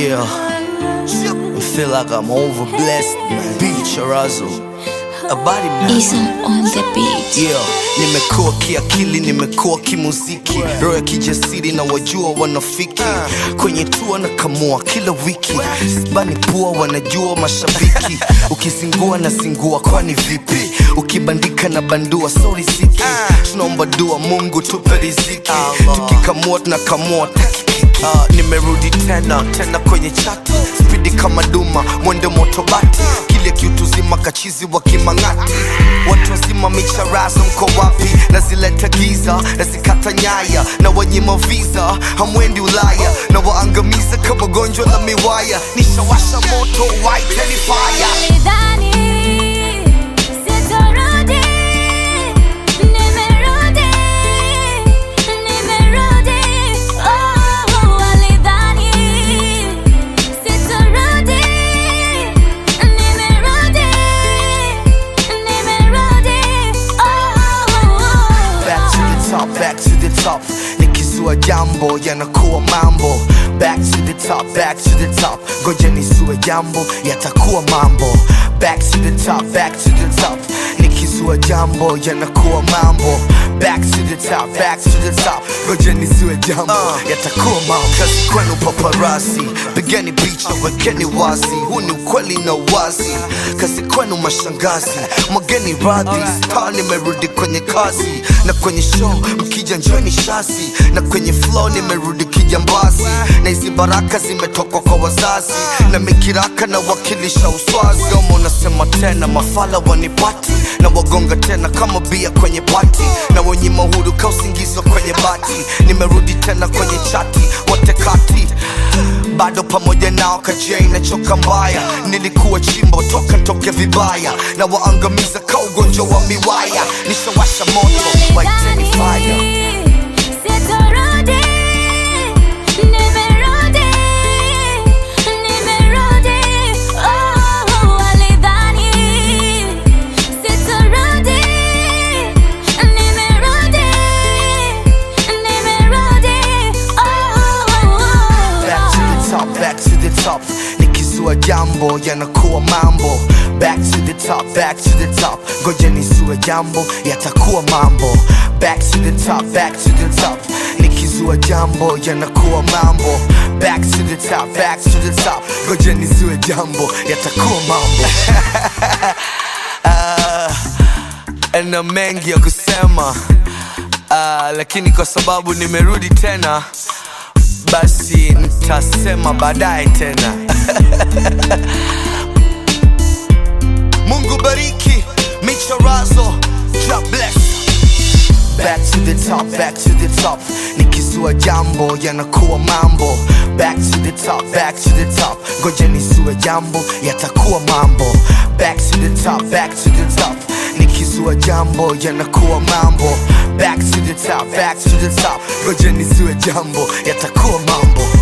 Yeah, I feel like I'm overblessed, man. Beach Razzle. A body man. Isam on the beat. Yeah, nimekuwa kiakili, nimekuwa kimuziki, roho ya kijasiri na wajua wanafiki kwenye tua na kamua kila wiki, sibani pua, wanajua mashabiki, ukizingua na zingua, kwani vipi? Ukibandika na bandua, sorry siki, tunaomba dua, Mungu tupe riziki, tukikamua tunakamua takikiki. Uh, nimerudi tena tena kwenye chati, spidi kama duma, mwendo motobati, kile kiutu zima kachizi wa kimang'ati, watu wazima micharazo mko wapi? Nazileta giza nazikata nyaya na wanyima visa, hamwendi Ulaya na waangamiza kama gonjwa la miwaya, nishawasha moto waiteni fire Nilidhani sitarudi, nimerudi, nimerudi. Oh, walidhani sitarudi, nimerudi, nimerudi. Oh, back to the top, back to the top. Nikizua jambo yanakuwa mambo. Back to the top, back to the top. Ngoja nisue jambo yatakuwa mambo. Back to the top, back to the top. Nikizua jambo yanakuwa mambo. Back to the top, back to the top. Ngoja nisue jambo yatakuwa mambo. Kazi kwenu paparasi, pigeni picha, wekeni wazi. Huu ni ukweli na wazi. Kazi kwenu mashangazi, mwageni radhi. Star nimerudi kwenye kazi na kwenye show mkija njoni shasi na kwenye flow nimerudi kijambazi na hizi baraka zimetoka kwa wazazi na mikiraka na wakilisha uswazi domo nasema tena mafala wanipati na wagonga tena kama bia kwenye pati na wenye mahuru ka usingizi wa kwenye bati nimerudi tena kwenye chati wote kati bado pamoja nao kajia inachoka mbaya nilikuwa chimbo toka ntoke vibaya na waangamiza ka ugonjwa wa miwaya nishawasha moto waiteni fire Sitarudi, nimerudi, nimerudi. Oh, walidhani sitarudi, nimerudi, nimerudi. back to the top, back to the top. Nikizua jambo yanakuwa mambo. Back to the top, back to the top. Ngoja nisue jambo yatakuwa mambo. Back to the top, back to the top. Nikizua jambo yanakuwa mambo. Back to the top, back to the top. Ngoja nisue jambo yatakuwa mambo. Ah, na mengi ya kusema Ah, lakini kwa sababu nimerudi tena basi nitasema baadaye tena mungu bariki michorazo God bless Back to the top, back to the top Nikizua jambo yanakuwa mambo Back to the top, back to the top Ngoja nisue jambo yatakuwa mambo Back to the top, back to the top Nikizua jambo yanakuwa mambo Back to the top, back to the top Ngoja nisue jambo yatakuwa mambo